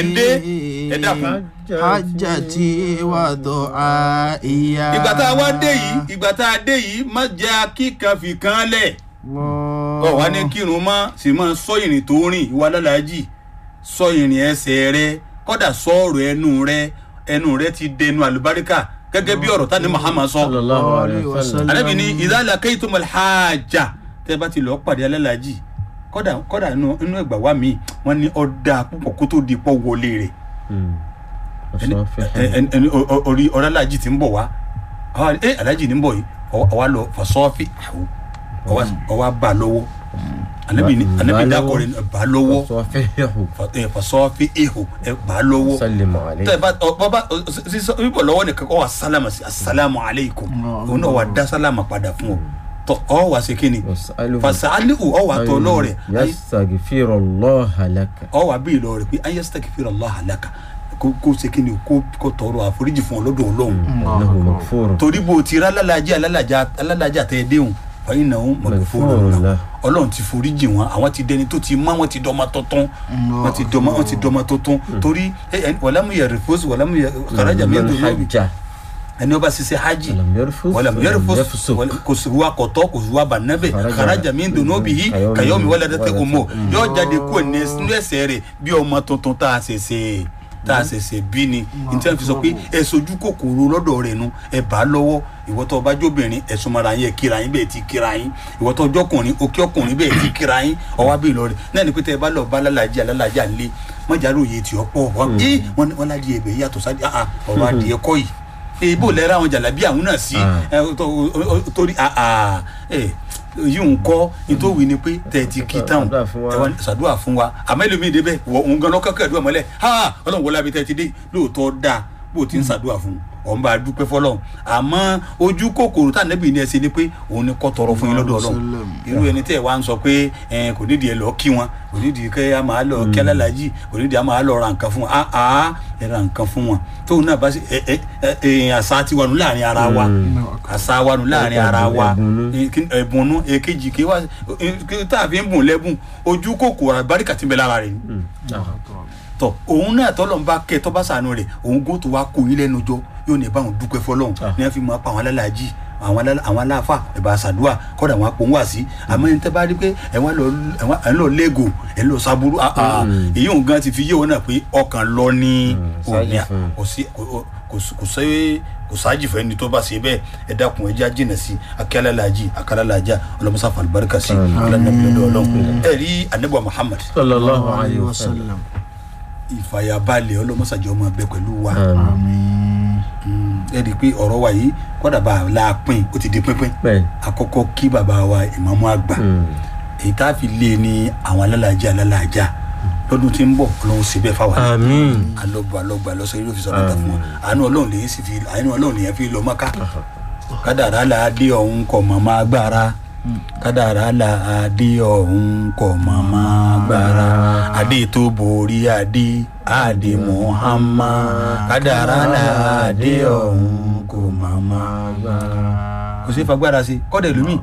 dé ẹ dákun. hajjati wa du'aiya. ìgbà tá a wá dé yìí ìgbà tá a dé yìí má jẹ́ akíkan fi kan lẹ̀ ọ wá ní kírun mọ́ sì máa sọ ìrìn tó rìn ìwà lálàájì sọ ìrìn ẹsẹ̀ rẹ kọ́dà sọ ọ̀rọ̀ ẹnu rẹ ẹnu rẹ ti dẹnu àlùbáríkà gẹ́gẹ́ bí ọ̀rọ̀ tani Muhammad sọ sallallahu alayhi wa sallam. anabi ni idala kaitumul hajja tẹ́ bá ti lọ pàdé alálàájì kọ́dà kọ́dà inú inú ẹgbà wa mi wọ́n ní ọ̀dà púpọ̀ kó tó di pọ̀ wọlé rẹ̀ Mm. ẹni ọ̀sán fẹ́ ẹni ẹni o- o- orí ọ̀rọ̀ alájì ti ń bọ̀ wá àwa ẹ alájì ní ń bọ̀ yìí ọwọ́ àwa lọ fasọ́ọ́fì àwọ̀ ọwọ́ ọwọ́ bá a lọ́wọ́ anabi ni Bá- anabi bá dákọ̀ rẹ̀ bá a lọ́wọ́ ọ̀sán fẹ́ yẹ̀hù. fa- ẹ, fasọ́ọ́fì ihò ẹ bá a lọ́wọ́ sálẹ̀mù alẹ́. tẹ bá ọ bá sísọ bíbọ̀ lọ́wọ́ nìkan kọ́ wa sálámà sí asalaamu aleykum òun náà wà dá sálámà padà fún ọ tọ ọ wà sí kíni Wasaluhu fasalihu ọ wà tọ lọ́wọ́ rẹ̀ yastaghfirullaha laka. ọ wà bí lọ́wọ́ rẹ̀ pé ayé stakfir allah alaka kó kó ṣe kíni kó kó tọrọ àforíjì fún ọ lọ́dọ̀ Ọlọ́run innahu maghfurun. torí bó o ti rà alálàájá alálàájá alálàájá tẹ ẹ déhùn fàyín náà ń mọ̀gbẹ́fọ́ Maghfurun ọlọ́run ti foríjì wọn àwọn ti dẹni tó ti mọ́ wọn ti dọ́mọ tuntun wọn ti dọ́mọ wọn ti dọ́mọ tuntun torí ẹ ẹ wàlámù yẹ rìfọ́sì wàlámù yẹ kàrájà mi Man tó lóbi hajja ẹni ọba ṣiṣẹ́ hajj walam yarfus wàlámù yẹ walam rìfọ́sì yafsuq. kò sí wa kọ̀tọ́ kò sí wa bànẹ́bẹ̀ Kharaja kàrájà mi tó lóbi yìí kayomi kàyọ́mi wàlá dẹ́tẹ́ waladati ọmọ ummu. yóò jáde kú ẹ̀ nínú ẹsẹ̀ rẹ̀ bí ọmọ tuntun tá a ṣẹ̀ṣẹ̀ tá a ṣẹ̀ṣẹ̀ bí ni nítorí fi sọ pé ẹ sojú kòkòrò lọ́dọ̀ rẹ̀ nu ẹ bá a lọ́wọ́ ìwọ tó bá jóbìnrin ẹ súnmọ́ra yín ẹ kíra yín bẹ́ẹ̀ ti kíra yín ìwọ tó jọkùnrin òkè ọkùnrin bẹ́ẹ̀ ti kíra yín ọwọ́ abẹ́ ìlọrin náà ni pé tẹ́ ẹ bá lọ bá alálàájì alálàájì àlẹ́ mọ́jàrú òye tí ọ pọ̀ wọ́n ẹ wọ́n ní wọ́n lájì ẹ̀bẹ̀ yàtọ̀ sáà ah, ọ̀rọ̀ adìẹ kọ́ yìí èèbò lẹ́rọ àwọn jàlábí àwọn náà sí Ah. ẹ, tó- o- o- torí ah, ah, ẹ, yìí ń kọ́ nítorí ni pé tẹ̀ ti kí táwọn Ṣàdúrà fún wa. ẹ wá ní ṣàdúrà fún wa àmọ́ ẹlòmíì débẹ̀ wọ òun gan lọ́kàn àdúrà mọ́lẹ̀ ha ọlọ́run wọlé abitẹ́ ti dé lóòótọ́ dáa bó o ti ń ṣàdúrà fún un ọ̀n bá a dúpẹ́ fọlọ́run àmọ́ ojú kòkòrò tá nẹ́bí ni ẹ ṣe ni pé òun ni kọ́ tọrọ fún yín lọ́dọ̀ ọlọ́run irú ẹni tẹ́ ẹ wá ń sọ pé ẹ, kò nídìí ẹ lọ kí wọn kò nídìí kẹ́ ẹ máa lọ kí alálàájì kò nídìí ẹ máa lọ ra nǹkan fún wọn ah ah ẹ ra nǹkan fún wọn tóun náà bá ṣe ẹ ẹ ẹ ẹ àṣà tiwa nù láàrin ara wa àṣà wa nù láàrin ara wa Ẹ̀bùn nú. kí- ẹ̀bùn nú èkejì kí wá kí tá a fi ń bùn lẹ́bùn ojú kòkòrò àbáríkà ti ń bẹ lára rẹ̀ ni Mm. Ah. tọ òun náà tọ́lọ̀ ń bá kẹ́ tọ́ bá sànù rẹ̀ òun gò tó wá kó yín lẹ́nu jọ yóò ní báwọn dúpẹ́ fọlọ́hún Ah. ní wọ́n fi máa pa àwọn alálàájì àwọn alá- àwọn aláfa ẹ̀bà sàdúà kọ́dà wọn apò ń wà sí àmọ́ ẹni tẹ́ bá rí pé ẹ̀ wọ́n lọ ẹ̀ wọ́n- ẹ̀ ń lọ lẹ́gò ẹ̀ ń lọ sábúrú ah, ah. Mm. èyí òun gan ti fi yé wọn náà pé ọkàn lọ ní Mm, òní sáájì fún un. kò sí kò- kò sí- kò sẹ́yẹ́ kò sáájì fún ẹni tó bá ṣe bẹ́ẹ̀ ẹ dákun ẹ já jìnà sí akẹ́lẹ́làjì akẹ́lẹ́làjà ọlọ́mọsá fàlùbáríkà sí Àmín. ọlọ́mọdé ọlọ́run ẹ rí anabu muhammad sallallahu alayhi wa sallam. ìfàyàbalẹ̀ ọlọ́mọsàjọ́ máa bẹ pẹ̀lú wa Àmín. àmín. ẹ rí i pé ọ̀rọ̀ wa yìí kọ́dà bá a la pín ó ti di pínpín bẹ́ẹ̀ àkọ́kọ́ kí bàbá wa ìmáàmù àgbà Mm. èyí tá a fi lé ní àwọn alálàájá alálàájá lọ́dún tí ń bọ̀ ọlọ́run ṣe bẹ́ẹ̀ fáwọn àmín. alọ́gbà alọ́gbà lọ́sọ yóò fi sọ́dọ̀ fún wa àánú ọlọ́run lè sì fi àánú ọlọ́run lè fi lọ mọ́ká kádàrá là á dé ọ̀hún kọ̀ mọ́ máa gbára kádàrá là á dé ọ̀hún kọ̀ mọ́ máa gbára adé tó borí adé adé muhammad kádàrá là á dé ọ̀hún kọ̀ mọ́ máa gbára. kò sí fagbára sí kọ́dà lómi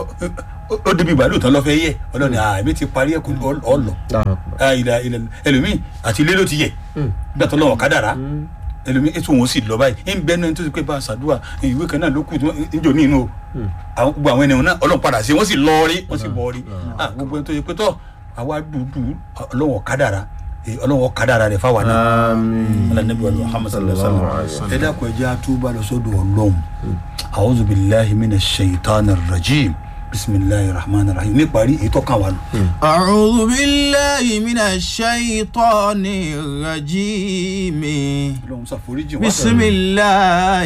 ó débi ìbàdàn tán lọ́fẹ́ yẹ ọlọ́ni àmì ti parí ẹ̀kú ọ̀lọ́ ilẹ̀ ilẹ̀ ẹlòmíì àti ilé ló ti yẹ bí àtọ́ lọ́wọ́ kádàrá ẹlòmíì ètò wọn sì lọ báyìí ń bẹ́ẹ̀ náà tó ti pé bá a ṣàdúrà ìwé kan náà ló kù níjò ní inú o àwọn gbogbo àwọn ènìyàn náà ọlọ́run padà sí wọ́n sì lọ rí wọ́n sì bọ̀ rí gbogbo ẹni tó yẹ pé tọ́ àwa dúdú ọlọ́wọ́ kádàrá ọlọ́wọ́ kádàrá rẹ̀ fáwa náà àmín. alanabi wa muhammad sallallahu alaihi wa Sallallahu sallam ẹ dákun ẹ jẹ́ àtúbà lọ sọ́dọ̀ ọlọ́run a'udhu billahi minash shaitanir rajim bismillahir rahmanir rahim níparí èyí tó kàn wá nù. أعوذ بالله من الشيطان الرجيم ọlọ́run ṣàforíjì wá. بسم الله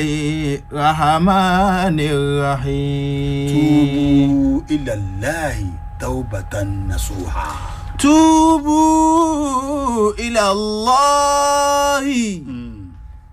الرحمن الرحيم tubu ilallahi tawbatan nasuha. توبوا إلى الله